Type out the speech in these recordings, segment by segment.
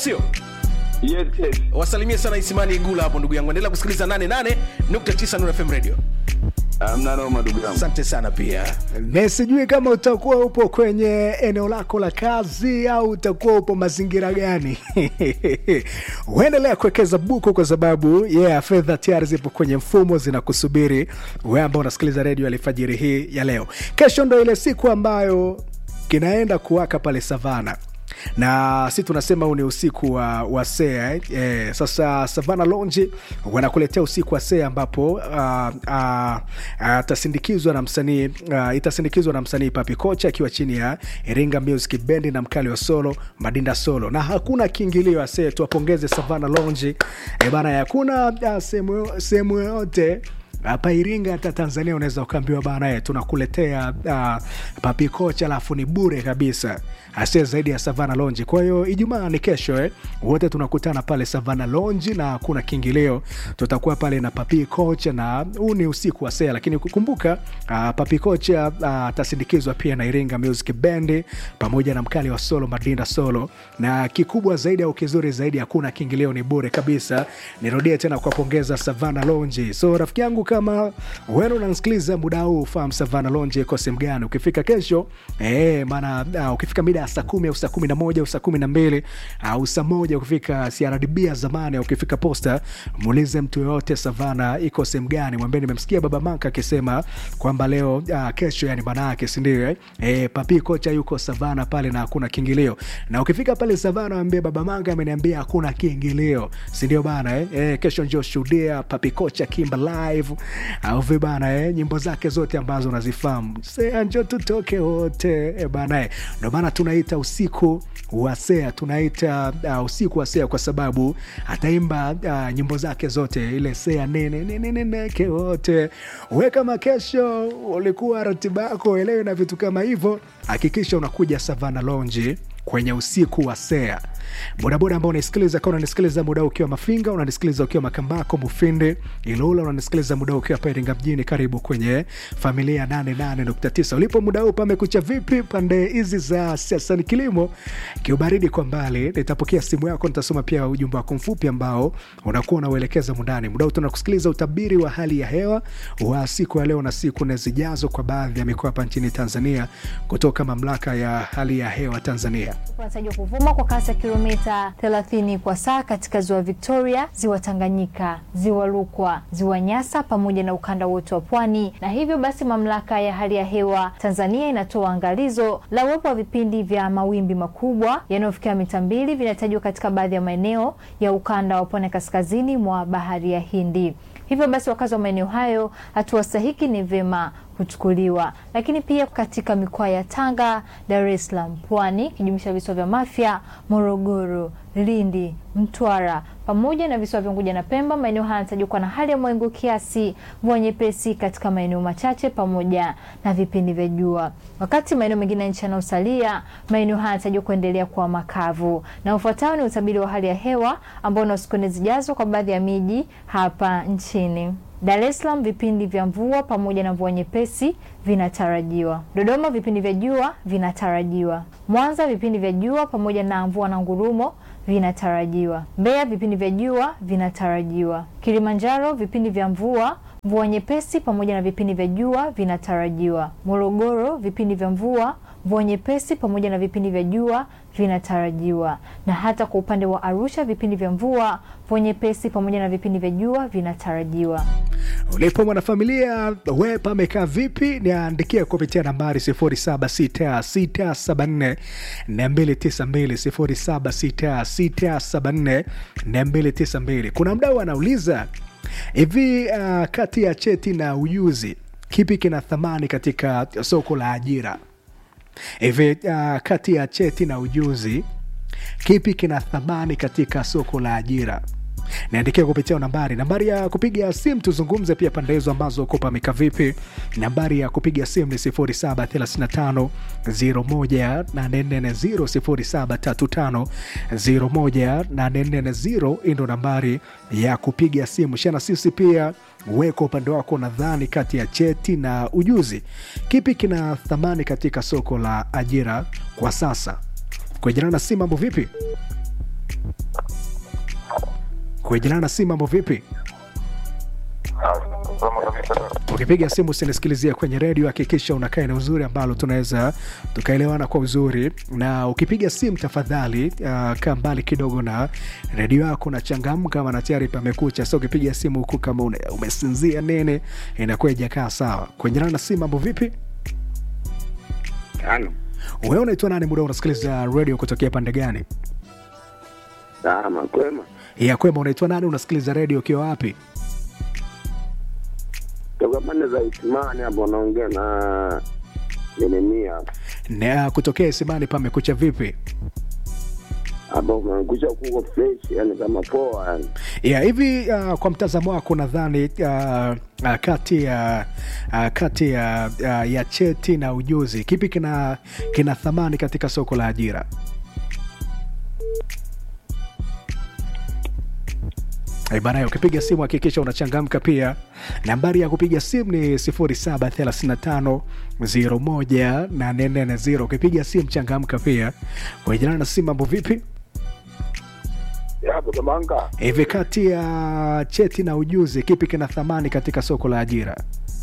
sio Yes, yes. wasalimie sana isimani igula hapo ndugu yangu endelea kusikiliza 88.9 Nuru fm radio Hamna noma ndugu yangu. asante sana pia na sijui kama utakuwa upo kwenye eneo lako la kazi au utakuwa upo mazingira gani uendelea kuwekeza buku kwa sababu yeah, fedha tayari zipo kwenye mfumo zinakusubiri we ambao unasikiliza redio alfajiri hii ya leo kesho ndo ile siku ambayo kinaenda kuwaka pale savana na si tunasema huu ni usiku wa, wa sea eh? Eh, sasa savana lonji wanakuletea usiku wa sea ambapo uh, uh, atasindikizwa na msanii uh, itasindikizwa na msanii papi kocha akiwa chini ya iringa music bendi na mkali wa solo madinda solo na hakuna kiingilio ase tuwapongeze savana lonji e bana hakuna uh, sehemu sehemu yoyote hapa Iringa hata Tanzania unaweza ukaambiwa bana, eh, tunakuletea uh, papi kocha alafu ni bure kabisa, asie zaidi ya Savana Lonji. Kwa hiyo Ijumaa ni kesho eh, wote tunakutana pale Savana Lonji na kuna kiingilio, tutakuwa pale na papi kocha na huu ni usiku wa sea, lakini kukumbuka uh, papi kocha atasindikizwa uh, pia na Iringa Music Band pamoja na mkali wa solo Madinda Solo, na kikubwa zaidi au kizuri zaidi, hakuna kiingilio, ni bure kabisa. Nirudie tena kuwapongeza Savana Lonji. So rafiki yangu kama wewe unanisikiliza muda huu ufahamu Savana Lonje iko sehemu gani. Ukifika kesho eh, maana uh, ukifika mida ya saa kumi au saa kumi na moja au saa kumi na mbili au saa moja ukifika CRDB ya zamani au ukifika posta, muulize mtu yoyote Savana iko sehemu gani, mwambie nimemsikia Baba Manka akisema kwamba leo uh, kesho, yani maana yake si ndio? Eh, eh papi kocha yuko Savana pale na hakuna kiingilio, na ukifika pale Savana mwambie Baba Manka ameniambia hakuna kiingilio, si ndio bana eh? Eh, kesho njoo shuhudia papi kocha kimba live au vi bana eh, nyimbo zake zote ambazo unazifahamu sea njo tutoke wote eh, bana eh. Ndo maana tunaita usiku wa sea, tunaita uh, usiku wa sea kwa sababu ataimba uh, nyimbo zake zote, ile sea nene nene neneke wote. We kama kesho ulikuwa ratiba yako elewe na vitu kama hivyo, hakikisha unakuja Savana Lounge kwenye usiku wa sea bodaboda ambao unaisikiliza kama unanisikiliza muda ukiwa mafinga unanisikiliza ukiwa makambako mufindi ilula unanisikiliza muda ukiwa hapa iringa mjini karibu kwenye familia 88.9 ulipo muda huu pamekucha vipi pande hizi za siasa ni kilimo kiubaridi kwa mbali nitapokea simu yako nitasoma pia ujumbe wako mfupi ambao unakuwa unauelekeza mundani muda huu tunakusikiliza utabiri wa hali ya hewa wa siku ya leo na siku na zijazo kwa baadhi ya mikoa hapa nchini tanzania kutoka mamlaka ya hali ya hewa tanzania unatarajiwa kuvuma kwa kasi ya kilomita 30 kwa saa katika ziwa Victoria, ziwa Tanganyika, ziwa Rukwa, ziwa Nyasa pamoja na ukanda wote wa pwani. Na hivyo basi, mamlaka ya hali ya hewa Tanzania inatoa angalizo la uwepo wa vipindi vya mawimbi makubwa yanayofikia mita mbili vinatajwa katika baadhi ya maeneo ya ukanda wa pwani kaskazini mwa bahari ya Hindi. Hivyo basi wakazi wa maeneo hayo, hatua stahiki ni vyema kuchukuliwa. Lakini pia katika mikoa ya Tanga, Dar es Salaam, Pwani kijumlisha visiwa vya Mafia, Morogoro, Lindi, Mtwara pamoja na visiwa vya Unguja na Pemba, maeneo haya yanatarajiwa kuwa na hali ya mawingu kiasi, mvua nyepesi katika maeneo machache pamoja na vipindi vya jua. Wakati maeneo mengine ya nchi yanayosalia, maeneo haya yanatarajiwa kuendelea kuwa makavu. Na ufuatao ni utabiri wa hali ya hewa ambao na siku nne zijazo kwa baadhi ya miji hapa nchini. Dar es Salaam vipindi vya mvua pamoja na mvua nyepesi vinatarajiwa. Dodoma vipindi vya jua vinatarajiwa. Mwanza vipindi vya jua pamoja na mvua na ngurumo vinatarajiwa. Mbeya vipindi vya jua vinatarajiwa. Kilimanjaro vipindi vya mvua mvua nyepesi pamoja na vipindi vya jua vinatarajiwa. Morogoro vipindi vya mvua mvua nyepesi pamoja na vipindi vya jua vinatarajiwa. Na hata kwa upande wa Arusha vipindi vya mvua mvua nyepesi pamoja na vipindi vya jua vinatarajiwa. ulipo mwanafamilia we pamekaa vipi niandikia kupitia nambari 076674 292 076674 kuna mdau anauliza hivi uh, kati ya cheti na ujuzi kipi kina thamani katika soko la ajira hivi uh, kati ya cheti na ujuzi kipi kina thamani katika soko la ajira niandikia kupitia nambari nambari ya kupiga simu tuzungumze pia pande hizo ambazo uko pameka vipi nambari ya kupiga simu ni 0735 01840 0735 hii ndo nambari ya kupiga simu shana sisi pia weko upande wako nadhani kati ya cheti na ujuzi kipi kina thamani katika soko la ajira kwa sasa kujana na si mambo vipi kuejana na simu mambo vipi ukipiga simu usinisikilizia kwenye redio hakikisha unakaa eneo uzuri ambalo tunaweza tukaelewana kwa uzuri na ukipiga simu tafadhali uh, kaa mbali kidogo na redio yako na changamka maana tayari pamekucha sa ukipiga simu huku kama une, umesinzia nene inakuwa ijakaa sawa kuenjana na simu mambo vipi Tano. wewe unaitwa nani muda unasikiliza redio kutokea pande gani Salama kwema. ya kwema unaitwa nani unasikiliza redio ukiwa wapi Toka pande za Isimani hapo naongea na Yeremia. na kutokea isimani pamekucha vipi Hapo umekuja kuko fresh, yani kama poa yani. ya hivi uh, kwa mtazamo wako nadhani uh, uh, kati ya uh, kati ya uh, ya cheti na ujuzi kipi kina kina thamani katika soko la ajira Eh, bana ukipiga simu hakikisha unachangamka pia nambari ya kupiga simu ni 0735 ukipiga simu changamka pia kuejana na simu mambo vipi Hapo Kamanga. hivi kati ya cheti na ujuzi kipi kina thamani katika soko la ajira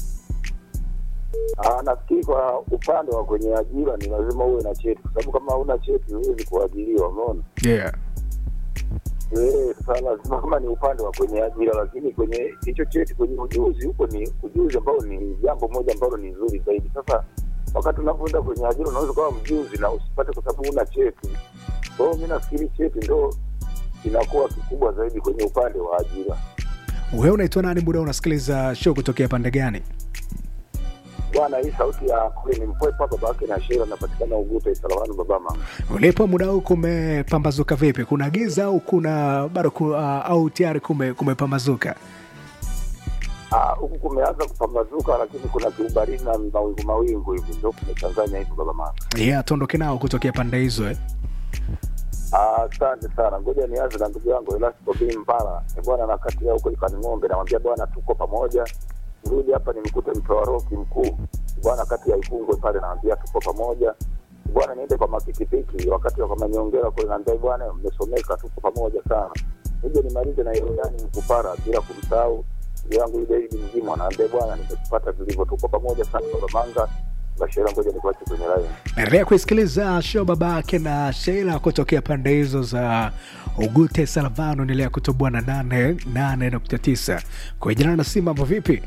Ah, nafikiri kwa upande wa kwenye ajira ni lazima uwe na cheti, kwa sababu kama huna cheti huwezi kuajiriwa, umeona? yeah. Eh, sasa lazima kama ni upande wa kwenye ajira, lakini kwenye hicho cheti, kwenye ujuzi huko ni ujuzi ambao ni jambo moja ambalo ni nzuri zaidi. Sasa wakati unapoenda kwenye ajira unaweza kuwa mjuzi na usipate kwa sababu huna cheti. Kwa hiyo mi nafikiri cheti ndo inakuwa kikubwa zaidi kwenye upande wa ajira. wewe unaitwa nani muda unasikiliza show kutokea pande gani Bwana, hii sauti ya kule ni mpwepa babake na shera napatikana Uguta Isalamani babama. ulipo muda huu kumepambazuka vipi kuna giza au kuna bado ku, uh, au tayari kume, kumepambazuka Ah, huku kumeanza kupambazuka, lakini kuna kiubaridi na mawingu mawingu hivi, ndio kumechanganya hivi babama. yeah, tuondoke nao kutokea pande hizo eh? Ah, Asante sana, ngoja nianze na ndugu yangu Elasco bin Mpala. Ni bwana na kati ya huko ikani ng'ombe, namwambia bwana, tuko pamoja. Nirudi hapa nimkute mtoa roki mkuu bwana, kati ya Ikungwe pale, namwambia tuko pamoja bwana. Niende kwa makikipiki wakati wa kwa manyongera kule, naambia bwana, mmesomeka, tuko pamoja sana. Nije nimalize na Yordani Mkupara bila kumsahau ndugu yangu ile Idi mzima, naambia bwana, nimekupata vilivyo, tuko pamoja sana baba Manga. Bashira, ngoja nikuache kwenye line. endelea kuisikiliza show babake na sheila kutokea pande hizo za ugute salavano endelea kutoboa na nane nane nukta tisa kuejana na si mambo vipi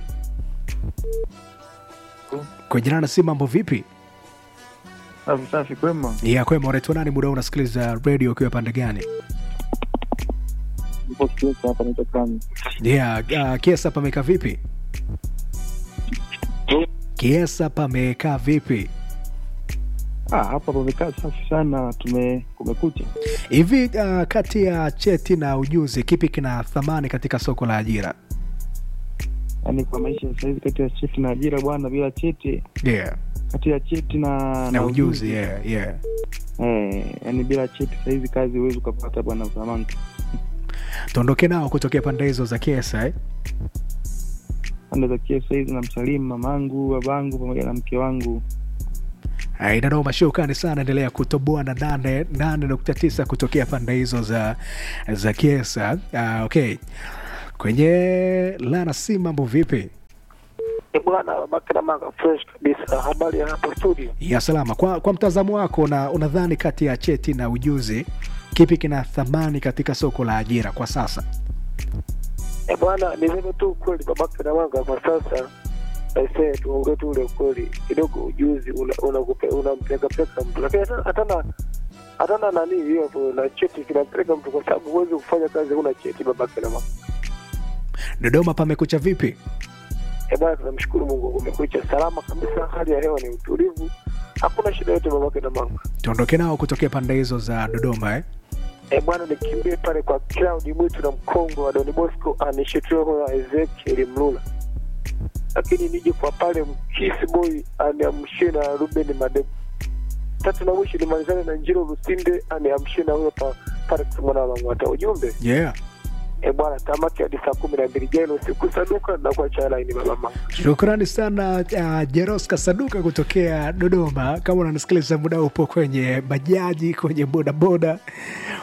kuejana na si mambo vipi Safi safi, kwema. ya kwema unaitwa nani muda huu unasikiliza redio ukiwa pande gani Nipo Kiesa hapa, naitwa Kami. yeah, uh, kiesa pamekaa vipi kiesa pamekaa vipi Ah, hapa pamekaa safi sana, tume kumekucha. hivi uh, kati ya cheti na ujuzi kipi kina thamani katika soko la ajira Yaani kwa maisha ya sahizi, kati ya cheti na ajira bwana, bila cheti, yeah. kati ya cheti na na ujuzi yeah, yeah. eh, yaani bila cheti sahizi kazi huwezi ukapata bwana Samanta. tuondoke nao kutokea pande hizo za kiesa eh? Pande za Kiesa sahizi namsalimu mamangu, babangu pamoja na mke wangu. inanoma shukani sana endelea kutoboa na nane nane nukta tisa kutokea pande hizo za za kiesa uh, okay kwenye lana si mambo vipi Eh, bwana Bakina Manga fresh kabisa. Habari ya hapo studio? ya salama kwa, kwa mtazamo wako una, unadhani kati ya cheti na ujuzi kipi kina thamani katika soko la ajira kwa sasa Eh, bwana niseme tu ukweli Bakina Manga kwa sasa aisee, tuongee tu ule ukweli kidogo. Ujuzi unampeleka una unampelekapeleka mtu, lakini hata- hatana hatana nani hiyo hapo na cheti kinampeleka mtu, kwa sababu huwezi kufanya kazi huna cheti. Bakina Manga dodoma pamekucha vipi eh, bwana tunamshukuru Mungu, umekucha salama kabisa, hali ya hewa ni utulivu, hakuna shida yote Bakina Manga. tuondoke nao kutokea pande hizo za dodoma eh? E bwana, nikimbie pale kwa Claudi Mwitu na mkongo wa Don Bosco anishetio na Ezekiel Mlula, lakini nije kwa pale Mkisi Boy aniamshie na Ruben Madebo. Tatu na mwisho nimalizane na Njiro Lusinde aniamshie na huyo pa pale mwana wa Mwata. Ujumbe yeah e bwana, tamati hadi saa kumi na mbili jana usiku saduka na kwa cha laini baba mama. shukrani sana uh, jeroska saduka kutokea dodoma kama unanisikiliza muda upo kwenye bajaji kwenye bodaboda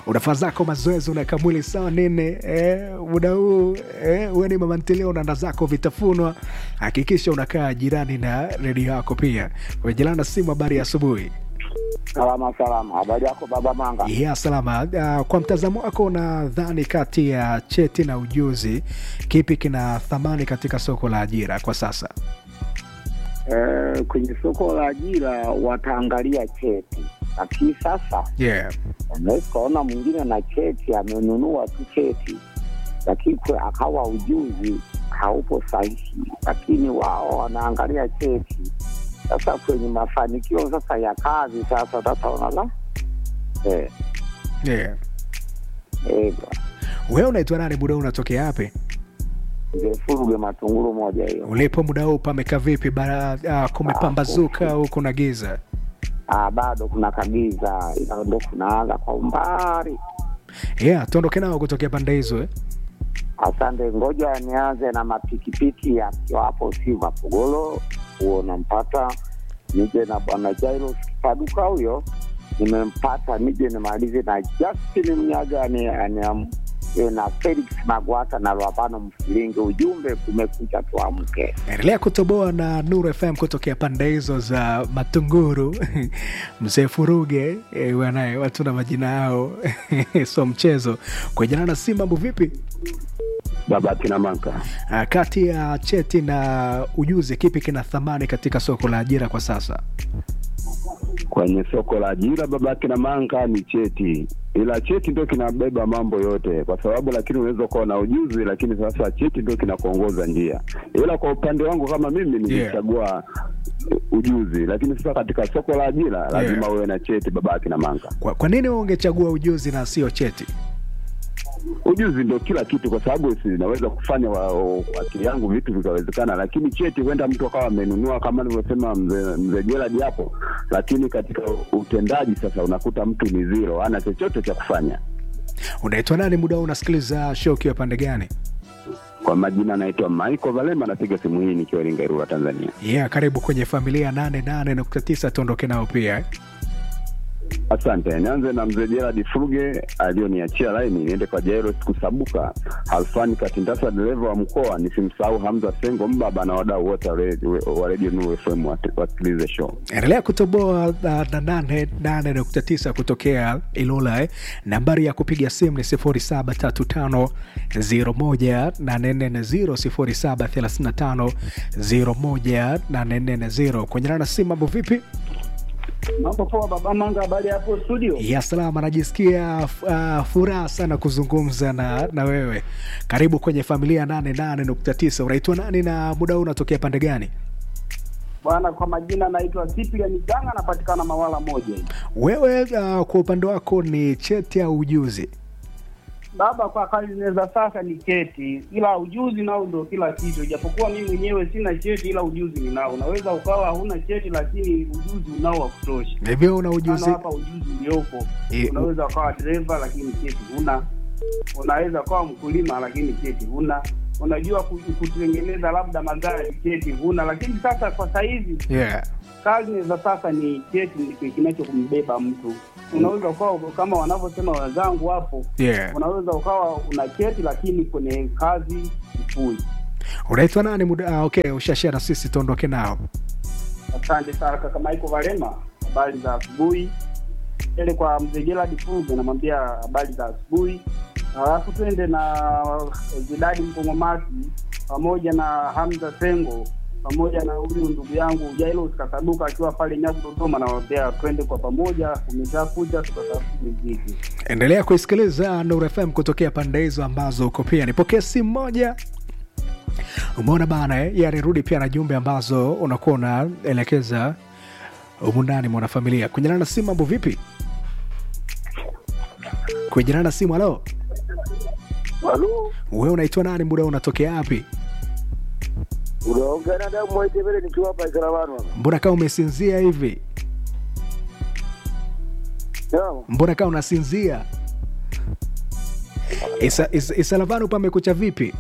unafaa zako mazoezi unaweka mwili sawa nini eh, muda huu eh, uwe ni mama ntilia unaanda zako vitafunwa hakikisha unakaa jirani na redio yako pia kwenye na simu habari ya asubuhi Salama salama, habari yako baba Manga? ya salama uh, kwa mtazamo wako unadhani kati ya cheti na ujuzi kipi kina thamani katika soko la ajira kwa sasa Eh, kwenye soko la ajira wataangalia cheti, lakini sasa yeah. unaweza ukaona mwingine na cheti amenunua tu cheti, lakini kwe- akawa ujuzi haupo sahihi, lakini wao wanaangalia cheti. Sasa kwenye mafanikio sasa ya kazi sasa sasa unala eh, Yeah. eh, bwana. wewe unaitwa nani muda huu unatokea wapi Mzee Furuge matunguru moja hiyo. ulipo muda huu pameka vipi bara uh, kumepambazuka au kuna giza Ah, bado kuna kagiza, ila ndo kunaanza kwa umbali. yeah tuondoke nao kutokea pande hizo eh? Asante, ngoja nianze na mapikipiki yakiwa hapo Silva Pogolo, huo nampata. Nije na bwana Jairos Kipaduka, huyo nimempata. Nije nimalize na Justin Mnyaga ni, ni, eh, na Felix Magwata na Lwapano Mfilingi. Ujumbe kumekucha, tuamke. endelea kutoboa na nuru fm kutokea pande hizo za matunguru mzee furuge e, wanaye watu na majina yao so mchezo kwenjana na si mambo vipi Baba kina Manka, uh, kati ya cheti na ujuzi kipi kina thamani katika soko la ajira kwa sasa kwenye soko la ajira babake na manga ni cheti, ila cheti ndio kinabeba mambo yote, kwa sababu lakini unaweza ukawa na ujuzi, lakini sasa cheti ndio kinakuongoza njia. Ila kwa upande wangu kama mimi ningechagua ujuzi, lakini sasa katika soko la ajira lazima Yeah. uwe na cheti babake na manga. kwa, kwa nini wewe ungechagua ujuzi na sio cheti Ujuzi ndio kila kitu, kwa sababu si naweza kufanya wa- wa- kwa akili yangu vitu vikawezekana, lakini cheti huenda mtu akawa amenunua kama nilivyosema mzee mzee Gerald hapo, lakini katika utendaji sasa unakuta mtu ni zero, hana chochote cha kufanya. unaitwa nani muda huu unasikiliza show ukiwa pande gani Kwa majina anaitwa Michael Valema, napiga simu hii nikiwa Iringa, Irura, Tanzania. yeah karibu kwenye familia 88.9 tuondoke nao pia eh? Asante. Nianze na mzee Gerard Fruge aliyoniachia laini, niende kwa Jairos Kusabuka, Halfani Katindasa, dereva wa mkoa, nisimsahau Hamza Sengo Mbaba na wadau wote wa redio- wa redio Nuru FM wat- wasikilize show. endelea kutoboa uh, na nane nane nukta tisa kutokea Ilula eh. Nambari ya kupiga simu ni sifuri saba tatu tano ziro moja nane nne na ziro sifuri saba thelathini na tano ziro moja nane nne na ziro kwenye nana simu. Mambo vipi? Mambo poa baba Manga, habari hapo studio? Ya salama, najisikia uh, furaha sana kuzungumza na, na wewe. Karibu kwenye familia nane nane nukta tisa. Unaitwa nani na muda huu unatokea pande gani? Bwana, kwa majina naitwa Cyprian Ganga, napatikana Mawala moja hivi. Wewe uh, kwa upande wako ni cheti au ujuzi? Baba, kwa kazi za sasa ni cheti, ila ujuzi nao ndio kila kitu. Ijapokuwa mimi mwenyewe sina cheti, ila ujuzi ninao. Unaweza ukawa huna cheti, lakini ujuzi unao wa kutosha. Hivyo una Mfano ujuzi hapa ujuzi uliopo, Eh, unaweza ukawa dereva lakini cheti huna. Unaweza ukawa mkulima lakini cheti huna. Unajua ku- kutengeneza labda magari, cheti huna. Lakini sasa kwa saizi yeah. kazi za sasa ni cheti ndicho kinachokumbeba mtu. Unaweza ukawa kama wanavyosema wenzangu hapo, Yeah. unaweza ukawa una cheti lakini kwenye kazi sifuri. unaitwa nani muda ah, okay ushashia na sisi tuondoke nao Asante sana kaka Michael Valema, habari za asubuhi. Ele kwa mzee Gerald Fuge namwambia habari za asubuhi, alafu twende na Zidadi Mkongomasi pamoja na Hamza Sengo pamoja na huyu ndugu yangu Jailos Kasaduka akiwa pale Nyagu Dodoma, nawambia twende kwa pamoja, umeshakuja tukatafuta muziki. endelea kuisikiliza Nuru FM kutokea pande hizo ambazo uko pia nipokee simu moja umeona bana eh? yani rudi pia na jumbe ambazo unakuwa unaelekeza humu ndani mwanafamilia kuendelana na simu mambo vipi kuendelana na simu halo Halo, wewe unaitwa nani muda huu unatokea wapi unaongea na damu Mwaitebele nikiwa hapa Isaravano hapa. mbona kama umesinzia hivi Sawa. mbona kama unasinzia Isa- Isa- isalavanu pamekucha vipi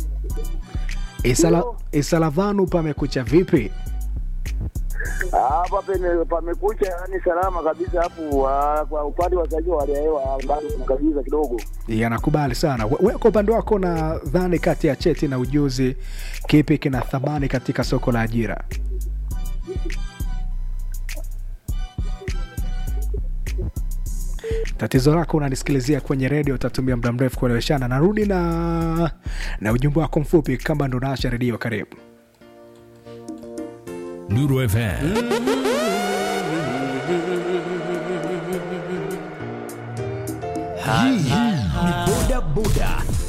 Isala, isalavanu pamekucha vipi Ah, hapa pene- pamekucha yani salama kabisa, hapo ah, kwa upande wa sasa wa hali ya hewa bado kuna kabisa kidogo. ya nakubali sana We- we kwa upande wako nadhani kati ya cheti na ujuzi kipi kina thamani katika soko la ajira tatizo lako unanisikilizia kwenye redio utatumia muda mrefu kueleweshana narudi na na ujumbe wako mfupi kama ndo naasha redio karibu Nuru FM. Hii ni boda boda